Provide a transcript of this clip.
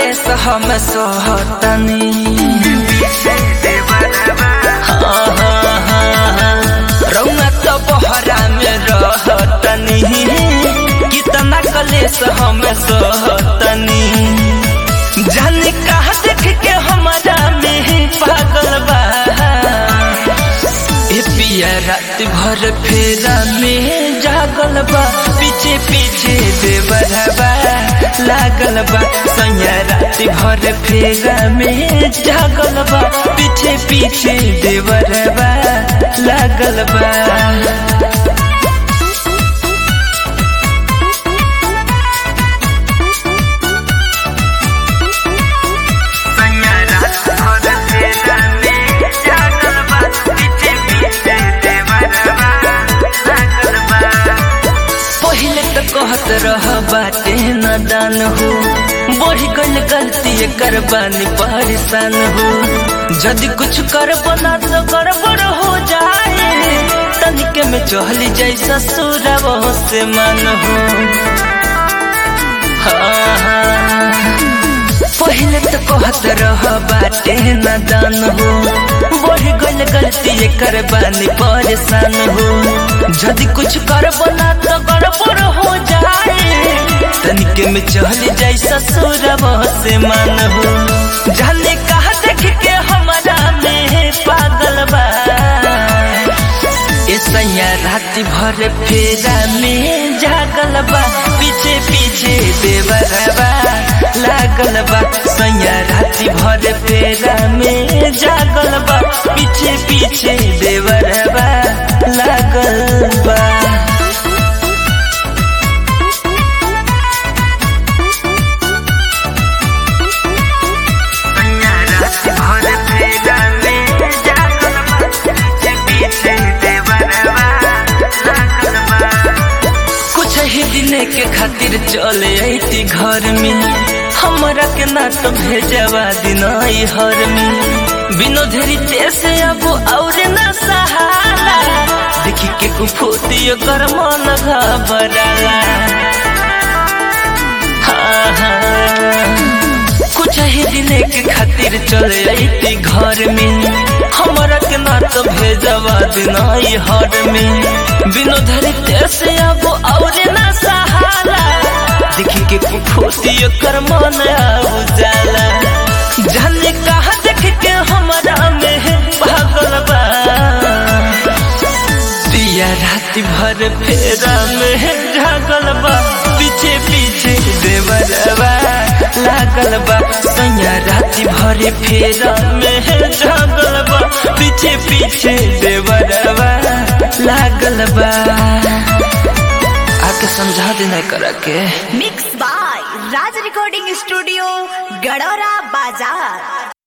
कलेस हम सोहतनी हाँ, हाँ, हाँ, रौआ तो बहरा में रहतनी कितना कलेस हम सोहतनी जाने कहा देख के हमारा में पागल बा ए पिया रात भर फेरा में जागल बा पीछे पीछे देवरबा लागल बा सैया रात भर फेरा में जागल बा पीछे पीछे देवरबा लागल बा पहले तो कहत रह बाटे नदान हो बढ़ गल गलती कर बानी परेशान हो यदि कुछ कर बना तो गड़बड़ हो जाए तनिके में चहली जाई ससुर से मन हो हाँ, हाँ। पहले तो कहत रह बाटे नदान हो बढ़ गल गलती कर बानी परेशान हो यदि कुछ कर बना तो गड़बड़ हो जाए तनिके में चल जाई ससुर से मन हो जाने कहा देख के हमारा में पागल बा ए सैया रात भर फेरा में जागल बा पीछे पीछे देवरबा लागल बा सैया रात भर फेरा में जागल बा पीछे पीछे देवरबा लागल बा कुछ ही दिन के खातिर चले अती घर में हमरा के ना तो भेजवा दिन हर में बिनो धरी से अब और न सहाला देखी के कुफोती कर मन घबराला हाँ, हाँ। कुछ ही दिन के खातिर चले अती घर में हमरा के ना तो भेजवा दिन हर में बिनो धरी से अब और न सहाला देखी के कुफोती कर मन उजाला जाने कहा देख के हमारा में पागल बा दिया रात भर फेरा में जागल बा पीछे पीछे देवरबा लागल बा सैया रात भर फेरा में जागल बा पीछे पीछे देवरबा लागल बा आके समझा देना करा के mix by Raj recording studio Gadora बाजार